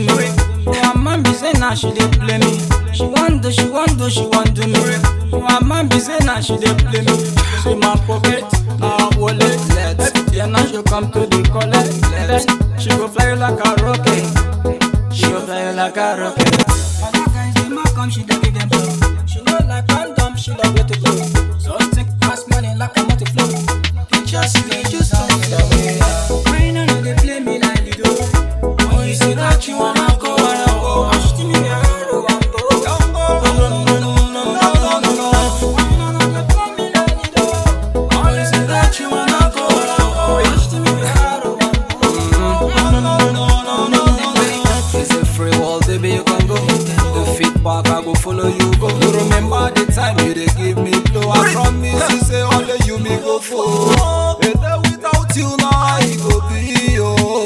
My mom be say now she dey play me. She want do, she want do, she want do me. My mom be say now she dey play me. Say my pocket, now wallet. Yeah, now she come to the collect. Then she go fly you like a rocket. She go fly you like a rocket. Other guys dey mark am, she dey give them blow. She no like condom, she love way to go. So think pass money like a multi flow. Pictures you just don't get away. Why now you dey play me like Lido? Oh, you say that you wanna go, wanna go. Ask me where you wanna go. Don't go. No, no, no, no, no, no, no, no. Why now you dey play me like Lido? Oh, you say that you wanna go, wanna go. Ask me where you wanna go. No, no, no, no, no, no, no. It's a free world, baby, you can go. The feedback, I go follow you, go. You remember the time you dey give me blow. I promise you, say only you me go for. A day without you, now I go be, oh.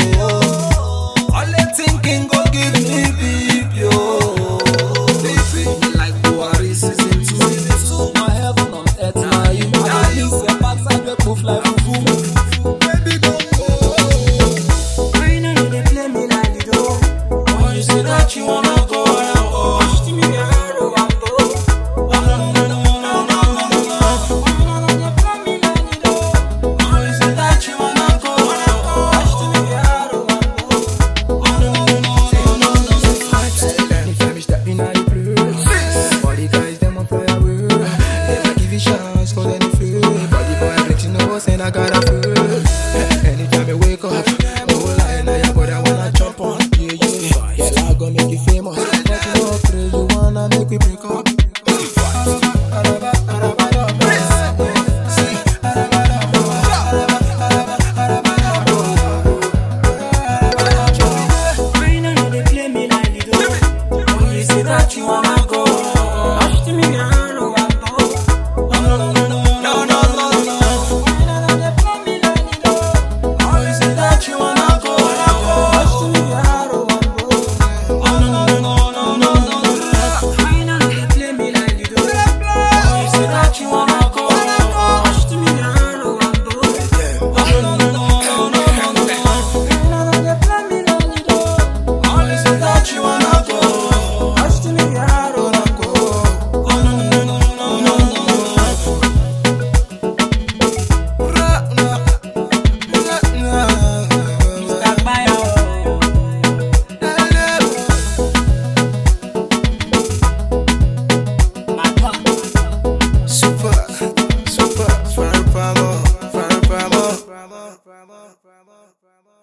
Only thinking go give me beep, yo. They say me like Buhari season two. So my heaven on earth, now you. I believe your backside will move like fufu. Baby, don't go. Why now you dey play me like Lido? Oh, you say that you wanna